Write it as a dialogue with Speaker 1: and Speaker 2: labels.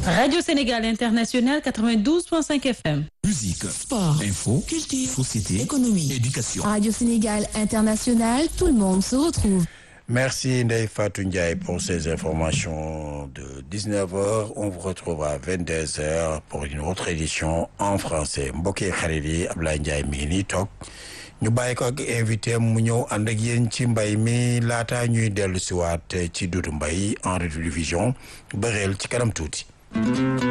Speaker 1: Radio Sénégal International 92.5 FM.
Speaker 2: Musique,
Speaker 3: Sport,
Speaker 2: info,
Speaker 3: culture,
Speaker 2: société,
Speaker 3: économie,
Speaker 2: éducation.
Speaker 3: Radio Sénégal International, tout le monde se retrouve.
Speaker 4: Merci Ndeye Fatou Ndiaye pour ces informations de 19h. On vous retrouve à 22h pour une autre édition en français. mbokk yi xarit yi Ablaye Ndiaye mi ngi nii toog ñu bàyyi ko ak invité mu ñëw ànd ak yéen ci mbay mi laata ñuy dellu siwaat ci Doudou Mbaye en rediffusion ba réel ci kanam tuuti.